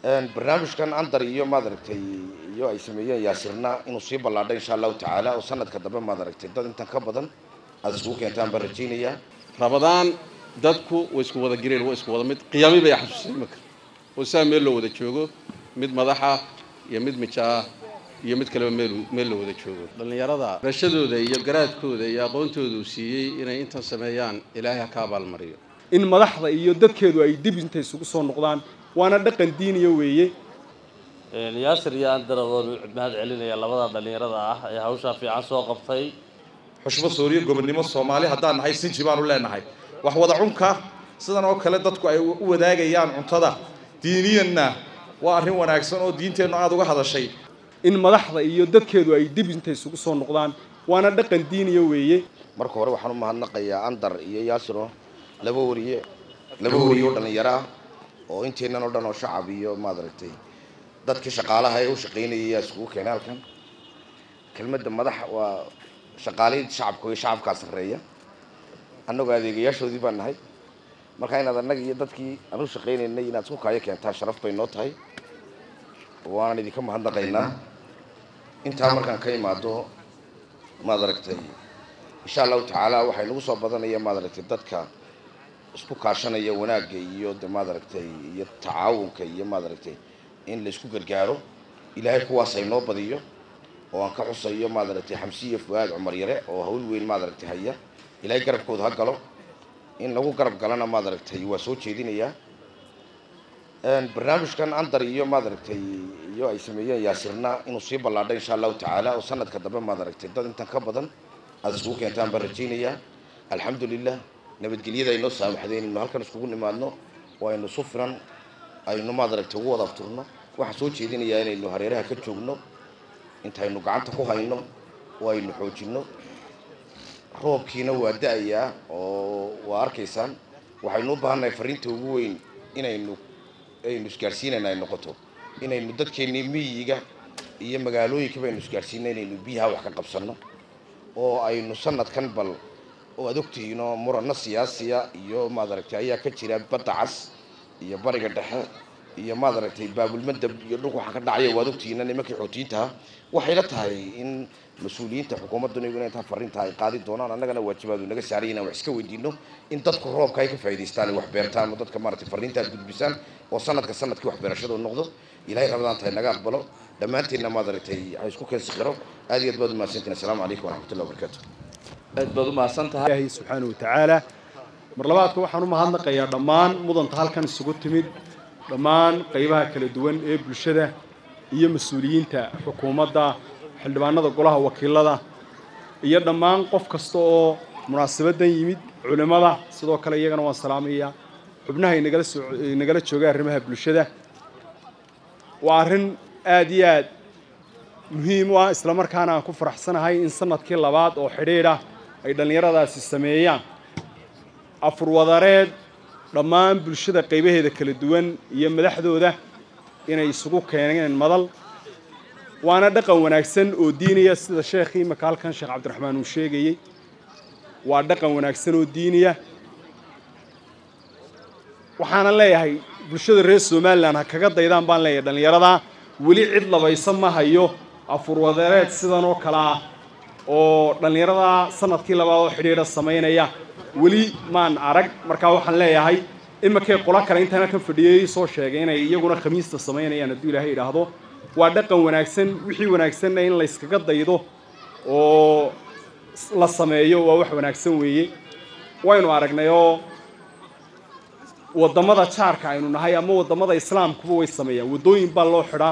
barnaamijkan andar iyo maad aragtay iyo ay sameeyeen yaasirna inuu sii ballaadho insha allahu tacaala oo sanadka dambe maad aragtay dad intan ka badan aada isugu keentaan baan rajaynayaa rabadaan dadku way isku wada gireen waa isku wada mid qiyaami bay xasuusay imanka oo saa meel loo wada joogo mid madaxa iyo mid mijaa iyo mid kaleba meel meel la wada joogo dhallinyarada barashadooda iyo garaadkooda iyo aqoontooda uu siiyey inay intan sameeyaan ilaahay ha ka abaalmariyo in madaxda iyo dadkeedu ay dib intay isugu soo noqdaan waana dhaqan diiniya weeye yaasir iyo andaradoon mahad celinaya labada dhallinyarada ah ee hawshaa fiican soo qabtay xushmo sooriyo gobonnimo soomaali haddaan nahay sinji baanu leenahay wax wada cunka sidan oo kale dadku ay u wadaagayaan cuntada diiniyanna waa arrin wanaagsan oo diinteennu aada uga hadashay in madaxda iyo dadkeedu ay dib intay isugu soo noqdaan waana dhaqan diiniya weeye marka hore waxaan u mahadnaqayaa andar iyo yaasiro laba wariye laba wariye oo dhallinyaro ah oo inteennan oo dhan oo shacab iyo maad aragtay dadkii shaqaalaha ee u shaqaynayay yaa isugu keenay halkan kelmadda madax waa shaqaalihii shacabka iyo shacabkaa sarreeya annagoo adeegayaashoodii baan nahay marka inaad annaga iyo dadkii aan u shaqaynaynay inaad isku kaayo keentaan sharaf bay noo tahay waanan idinka mahadnaqaynaa intaa markaan ka imaado maad aragtay insha allahu tacaala waxay nagu soo badanaya maad aragtay dadka isku kaashanaya wanaagga iyo de maad aragtay iyo tacaawunka iyo maad aragtay in la isku gargaaro ilaahay kuwaas ay noo badiyo oo aan ka xusayo maad aragtay xamsiya fuaad cumar yare oo hawl weyn maad aragtay haya ilaahay garabkooda ha galo in lagu garab galana maad aragtay waa soo jeedinayaa barnaamijkan andar iyo maad aragtay iyo ay sameeyeen yaasirna inuu sii ballaadho insha allahu tacaala oo sanadka dambe maad aragtay dad intan ka badan aada isugu keentaan baan rajaynayaa alxamdulilah nabadgelyada aynoo saamaxday inaynu halkan iskugu nimaadno oo aynu su filan aynu maad aragtay ugu wada afturno waxaan soo jeedinayaa inaynu hareeraha ka joogno intaynu gacanta ku hayno oo aynu xoojinno roobkiina waa da-ayaa oo waa arkaysaan waxaynu u baahannahay fariinta ugu weyn inaynu aynu isgaadhsiinayna ay noqoto inaynu dadkeennii miyiga iyo magaalooyinka baynu isgaadhsiina inaynu biyaha wax ka qabsanno oo aynu sanadkan bal oo aad ogtihiinoo muranno siyaasiya iyo maad aragtay ayaa ka jira badda cas iyo bariga dhexe iyo maad aragtay baabulmadab iyo dhulka waxaa ka dhacaya waad ogtihiina nimankii xootiyiintaha waxayla tahay in mas-uuliyiinta xukuumadduna iyaguna intaa fariinta ay qaadi doonaan annagana waajibaadu naga saaray inaan wax iska weydiino in dadku roobka ay ka faa'idaystaan ay wax beertaan oo dadka maaragtay fariinta aad gudbisaan oo sanadka sanadkii waxbeerashadu noqdo ilaahay rabadaan tahay naga aqbalo dhammaanteenna maad aragtay ha isku keen sikhiro aad iyo aad baad umahadsantiin assalaamu calaykum waraxmatullahi wabarakaatu aad baad u mahadsan tahay ilaahay subxaanahu watacaala mar labaadka waxaan u mahadnaqayaa dhammaan mudanta halkan isugu timid dhammaan qaybaha kala duwan ee bulshada iyo mas-uuliyiinta xukuumadda xildhibaanada golaha wakiilada iyo dhammaan qof kasta oo munaasabaddan yimid culimmada sidoo kale iyagana waan salaamayaa xubnaha inagala soo inagala jooga arrimaha bulshada waa arrin aada iyo aad muhiim u ah islamarkaana aan ku faraxsanahay in sanadkii labaad oo xidhiidh ah ay dhallinyaradaasi sameeyaan afurwadareed dhammaan bulshada qaybaheeda kala duwan iyo madaxdooda inay isugu keeneen madal waana dhaqan wanaagsan oo diiniya sida sheekhii imaka halkan sheekh cabdiraxmaan uu sheegayey waa dhaqan wanaagsan oo diiniya waxaana leeyahay bulshada reer somalilan ha kaga daydaan baan leeyahay dhallinyarada weli cid labaysa ma hayo afurwadareed sidan oo kale ah oo dhallinyarada sanadkii labaad oo xidhiidha samaynaya weli maan arag markaa waxaan leeyahay imakay qolo kale intaan halkan fadhiyey soo sheegay inay iyaguna khamiista samaynayaan hadduu ilaahay idhaahdo waa dhaqan wanaagsan wixii wanaagsanna in layskaga daydo oo la sameeyo waa wax wanaagsan weeye waynu aragnay oo waddamada jaarka aynu nahay ama waddamada islaamkuba way sameeyaan waddooyin baa loo xidhaa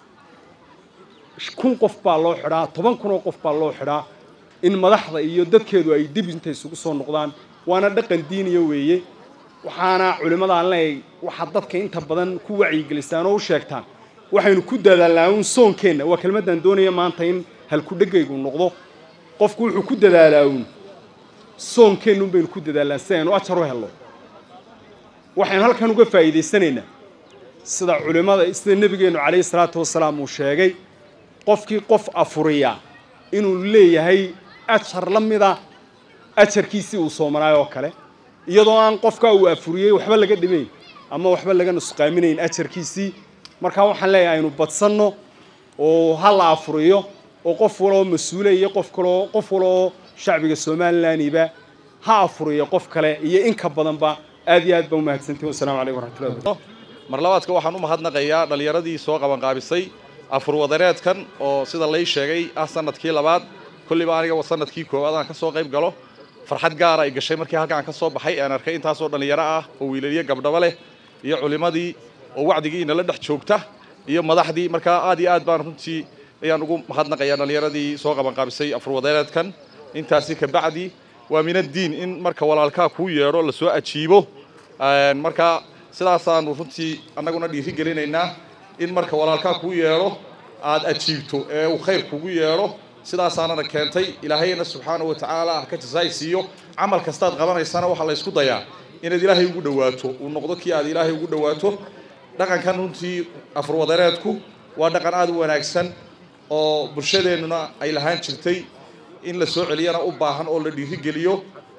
kun qof baa loo xidhaa toban kun oo qof baa loo xidhaa in madaxda iyo dadkeedu ay dib intay isugu soo noqdaan waana dhaqan diiniya weeye waxaana culimmada aan leeyahay waxaad dadka inta badan ku wacyigelisaan oo u sheegtaan waxaynu ku dadaalnaa uun soonkeenna waa kelmaddan doonaya maanta in halkudhegaygu noqdo qofku wuxuu ku dadaalaa uun soonkeennuun baynu ku dadaalnaa si aynu ajar u helno waxaynu halkan uga faa'iidaysanaynaa sida culimmada sida nebigeennu calayhi salaatu wasalaam uu sheegay qofkii qof afuriya inuu leeyahay ajar la mida ajarkiisii uu soomanaay oo kale iyadoo aan qofkaa uu afuriyey waxba laga dhimayn ama waxba laga nusqaaminayn ajarkiisii marka waxaan leeyahay aynu badsanno oo ha la afuriyo oo qof waloo mas-uule iyo qof kaloo qof waloo shacbiga somalilandiba ha afuriyo qof kale iyo in ka badanba aad iyo aad baa umahadsantihin wasalaamu calaykum waraxmatullahi wabarakatu mar labaadka waxaan u mahadnaqayaa dhallinyaradii soo qabanqaabisay afurwadareedkan oo sida lay sheegay ah sanadkii labaad kolliba aniga sanadkii koowaad aan ka soo qayb galo farxad gaara ay gashay markii halkaan ka soo baxay aan arkay intaasoo dhallinyaro ah oo wiilaliyo gabdhaba leh iyo culimadii oo wacdigii inala dhex joogta iyo madaxdii markaa aad iyo aad baan runtii ayaan ugu mahadnaqayaa dhallinyaradii soo qabanqaabisay afurwadareedkan intaasi ka bacdi waa min addiin in marka walaalkaa kuu yeedho lasoo ajiibo marka sidaasaanu runtii annaguna dhiiri gelinaynaa in marka walaalkaa kuu yeedho aad ajiibto ee uu khayr kugu yeedho sidaasaanana keentay ilaahayna subxaanahu watacaala ha ka jasaay siiyo camal kastaad qabanaysana waxaa la ysku dayaa inaad ilaahay ugu dhawaato uu noqdo kii aad ilaahay ugu dhawaato dhaqankan runtii afurwadareedku waa dhaqan aada u wanaagsan oo bulshadeennuna ay lahaan jirtay in la soo celiyana u baahan oo la dhiirigeliyo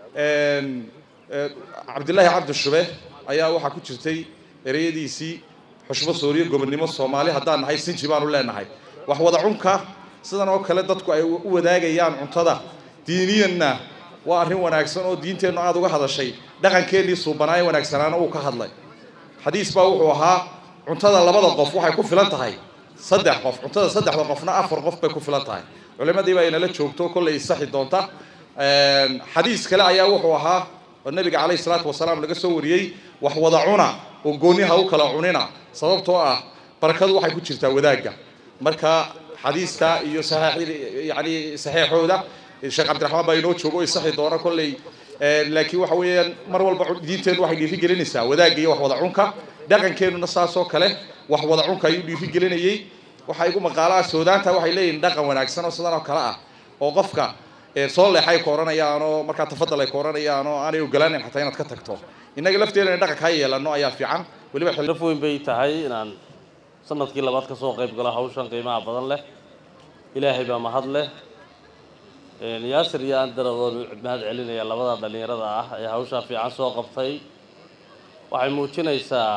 cabdillaahi cabdi shube ayaa waxaa ku jirtay ereyadiisii xushmo sooriyo gobonnimo soomaali haddaan nahay sinji baanu leenahay wax wada cunka sidan oo kale dadku ay u wadaagayaan cuntada diiniyanna waa arrin wanaagsan oo diinteennu aada uga hadashay dhaqankeennii suubanaaye wanaagsanaana uu ka hadlay xadiis baa wuxuu ahaa cuntada labada qof waxay ku filan tahay saddex qof cuntada saddexda qofna afar qof bay ku filan tahay culimadii baa inala joogto kollay isaxi doonta xadiis kale ayaa wuxuu ahaa oo nabiga calayhi salaatu wasalaam laga soo wariyey wax wada cuna oo gooniha u kala cunina sababtoo ah barakadu waxay ku jirtaa wadaagga marka xadiiska iyo yani saxiixooda sheekh cabdiraxmaan baa inoo joogo isaxi doona kolley laakiin waxa weeyaan mar walba diinteennu waxay dhiiri gelinaysaa wadaagga iyo wax wada cunka dhaqankeennuna saasoo kale wax wada cunka ayuu dhiiri gelinayey waxaa igu maqaalaha soodaanta waxay leeyihin dhaqan wanaagsan oo sidan oo kale ah oo qofka soo leexay ka odhanayaan oo markaa tafadal ay ka odhanayaan oo aanay ogolaanin xataa inaad ka tagto innaga lafteena in dhaqanka ha yeelano ayaa fiican weliba laf weyn bay tahay inaan sanadkii labaad ka soo qayb galo hawshan qiimaha badan leh ilaahay baa mahad leh yaasir iyo aan daradoon mahad celinaya labada dhallinyarada ah ee hawshaa fiican soo qabtay waxay muujinaysaa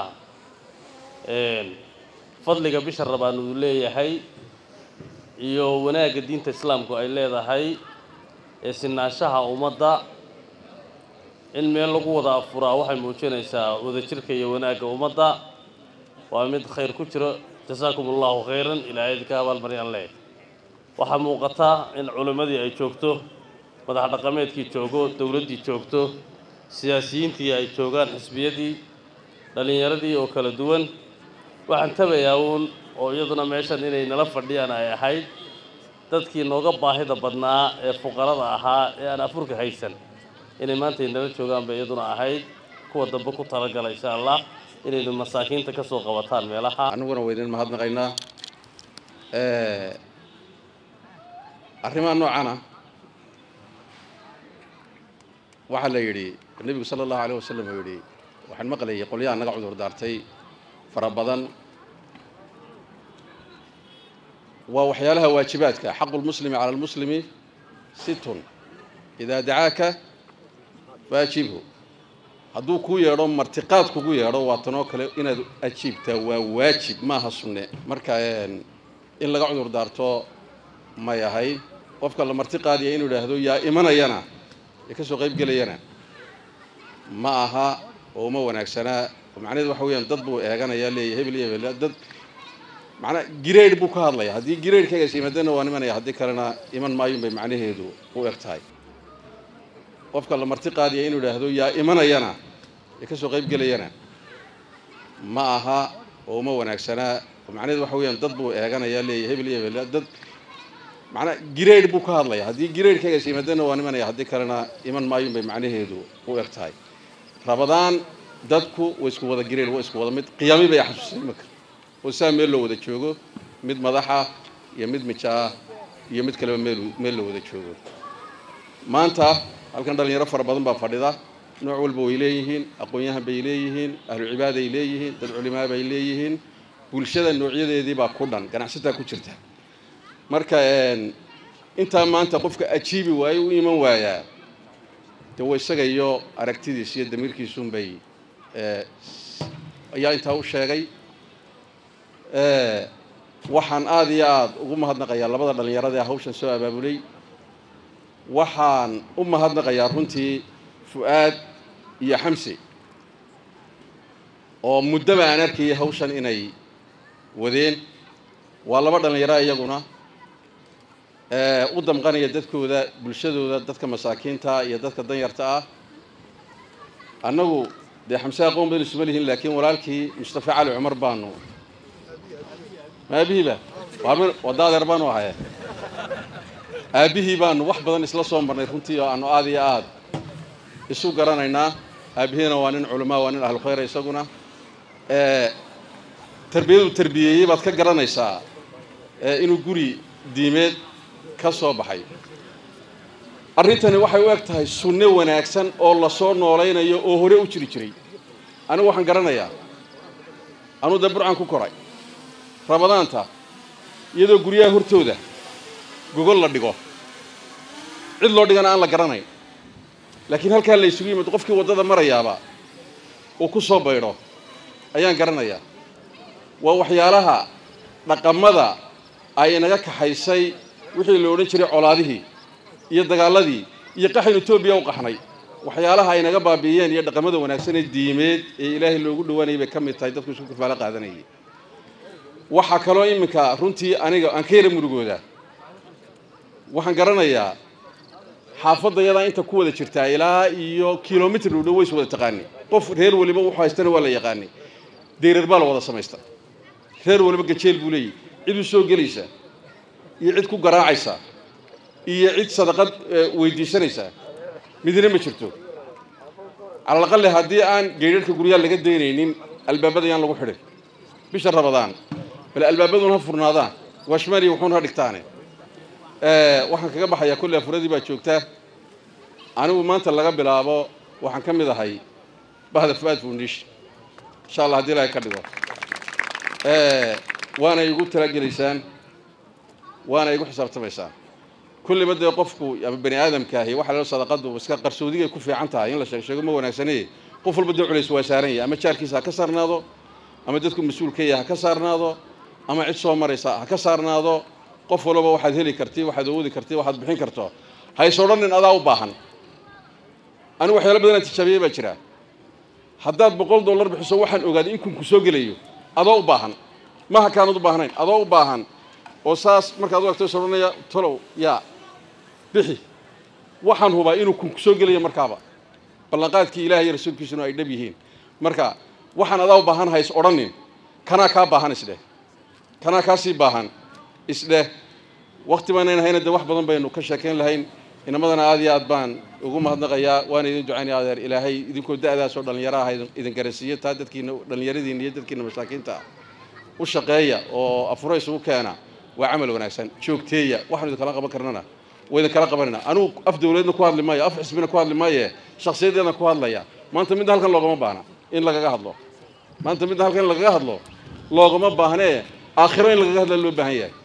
fadliga bisha rabaan uu leeyahay iyo wanaagga diinta islaamku ay leedahay ee sinaanshaha ummadda in meel lagu wada afuraa waxay muujinaysaa wadajirka iyo wanaagga ummadda waa mid khayr ku jiro jasaakum allahu khayran ilaahay idinka abaalmaryaan leh waxaa muuqata in culimmadii ay joogto madax dhaqameedkii joogo dowladdii joogto siyaasiyiintii ay joogaan xisbiyadii dhallinyaradii oo kala duwan waxaan tabayaa uun oo iyaduna meeshan inay nala fadhiyaan ay ahayd dadkii nooga baahida badnaa ee fuqarada ahaa ee aan afurka haysan inay maanta nala joogaan bay iyaduna ahayd kuwa dambe ku talagala insha allah inaynu masaakiinta ka soo qabataan meelaha aniguna waa idin mahadnaqaynaa arrimaha noocana waxaa la yidhi nebigu sala allahu alayh wasalam uu yidhi waxaan maqlayay qolyaha naga cudur daartay fara badan waa waxyaalaha waajibaadka xaqu lmuslimi cala lmuslimi situn idaa dacaaka faajibhu hadduu kuu yeedho martiqaad kugu yeedho waa tanoo kale inaad ajiibtaa waa waajib maaha sunne marka in laga cudur daarto may ahay qofka la marti qaadiya inuu idhaahdo yaa imanayana ee ka soo qayb gelayana ma aha oo uma wanaagsanaa macnaheedu waxa weeyaan dad buu eeganayaa leeyahy hebel iyo hebel dad macnaa grade buu ka hadlaya haddii gradekagaas yimaadana waa imanaya haddii kalena iman maayun bay macnaheedu u eg tahay qofka la marti qaadiya inuu idhaahdo yaa imanayana ee ka soo qayb gelayana ma aha oo uma wanaagsanaa macnaheedu waxa weeyaan dad buu eeganayaa leeyahy hebel iyo hebel dad macnaa grade buu ka hadlaya haddii gradekagaas yimaadana waa imanaya haddii kalena iman maayun bay macnaheedu u eg tahay rabadaan dadku way isku wada grade waa isku wada mid qiyaami bay xasuusay imanka oo saa meel loo wada joogo mid madaxa iyo mid mijaah iyo mid kaleba meel meel la wada joogo maanta halkan dhalinyaro fara badan baa fadhida nooc walba way leeyihiin aqoon-yahan bay leeyihiin ahlu cibaaday leeyihiin dad culimaa bay leeyihiin bulshada noocyadeedii baa ku dhan ganacsataa ku jirta marka intaa maanta qofka ajiibi waayo u iman waayaa de wa isaga iyo aragtidiis iyo damiirkiisunbay ayaa intaa u sheegay waxaan aada iyo aada ugu mahadnaqayaa labada dhallinyarada ee hawshan soo abaabulay waxaan u mahadnaqayaa runtii fu-aad iyo xamse oo muddaba aan arkayay hawshan inay wadeen waa laba dhallinyaro iyaguna u damqanaya dadkooda bulshadooda dadka masaakiinta iyo dadka danyarta ah annagu dee xamse aqoon badan isuma lihin laakiin walaalkii mustafa cali cumar baanu aabihiiba wadda adeer baanu ahaye aabbihii baanu wax badan isla soo marnay runtii oo aanu aada iyo aada isu garanaynaa aabihiina waa nin culamaa waa nin ahlu khayra isaguna tarbiyadu tarbiyeeyey baad ka garanaysaa inuu guri diimeed ka soo baxay arrintani waxay u eg tahay sunne wanaagsan oo lasoo noolaynayo oo hore u jiri jiray anigu waxaan garanayaa anuu dee burcan ku koray ramadaanta iyadoo guryaha hortooda gogol la dhigo cid loo dhigana aan la garanayn laakiin halkaa la isugu yimid qofkii waddada marayaaba uu ku soo baydho ayaan garanayaa waa waxyaalaha dhaqamada ay inaga kaxaysay wixii la odhan jiray colaadihii iyo dagaaladii iyo qaxin etoobiya u qaxnay waxyaalaha ay naga baabi'iyeen iyo dhaqamada wanaagsan ee diimeed ee ilaahay loogu dhawaanayay bay ka mid tahay dadku isku kafaalo qaadanayay waxaa kaloo iminka runtii aniga aan ka yara murugooda waxaan garanayaa xaafadda yadaa inta ku wada jirtaa ilaa iyo kilomitr u dhow ways wada taqaani qof reer waliba wuxuu haystana waa la yaqaani deyrar baa la wada samaysta reer waliba gajeel buu leeyahy cid u soo gelaysa iyo cid ku garaacaysa iyo cid sadaqad weydiisanaysa midna ma jirto cala aqale haddii aan geedharhka guryaha laga daynaynin albaabada yaan lagu xidhin bisha rabadaan bal albaabaduna ha furnaadaan washmani wuxuuna ha dhigtaane waxaan kaga baxayaa kolley afuradii baa joogtaa anigu maanta laga bilaabo waxaan ka mid ahay bahda fuaad foundation insha allah hadii ilahay ka dhigo waana igu talagelaysaan waana igu xisaabtamaysaan kulliba dee qofku ama bani aadamka ahi waxa loo sadaqadu iska qarsoodigay ku fiican tahay in la sheeg sheego ma wanaagsane qof walba dee culays waa saaran yahay ama jaarkiisa ha ka saarnaado ama dadku mas-uulka yahay ha ka saarnaado ama cid soo maraysa ha ka saarnaado qof walba waxaad heli karti waxaad awoodi karti waxaad bixin karto hays odhanin adaa u baahan anigu waxyaalo badanaa tijaabiyey baa jira haddaad boqol dollar bixiso waxaan ogaaday in kunku soo gelayo adoo u baahan maha kaanad u baahnayn adoo u baahan oo saas markaad u agto is odhanaya tolow yaa bixi waxaan hubaa inuu kunku soo gelayo markaaba ballanqaadkii ilaah iyo rasuulkiisuna ay dhab yihiin marka waxaan adaa u baahan hays odhanin kanaa kaa baahan isdheh kanaa kaasii baahan isdheh wakti baanayn hayna dee wax badan baynu ka sheekayn lahayn inamadana aad iyo aad baan ugu mahadnaqayaa waana idin ducaynaya adeer ilaahay idinkoo da-daasoo dhallinyaro ah idin garasiiyo taa dadkiina dhallinyaradiina iyo dadkiina masaakiinta ah u shaqeeya oo afuro isugu keena waa camal wanaagsan joogteeya waxaanu idinkala qaban karnana waa idinkala qabanayna anigu af dawladeedna ku hadli maayo af xisbina ku hadli maaye shaksiyadeedna ku hadlaya maanta midna halkan loogama baahna in lagaga hadlo maanta midna halkan in lagaga hadlo loogama baahnee aakhiro in lagaga hadla loo baahan yahay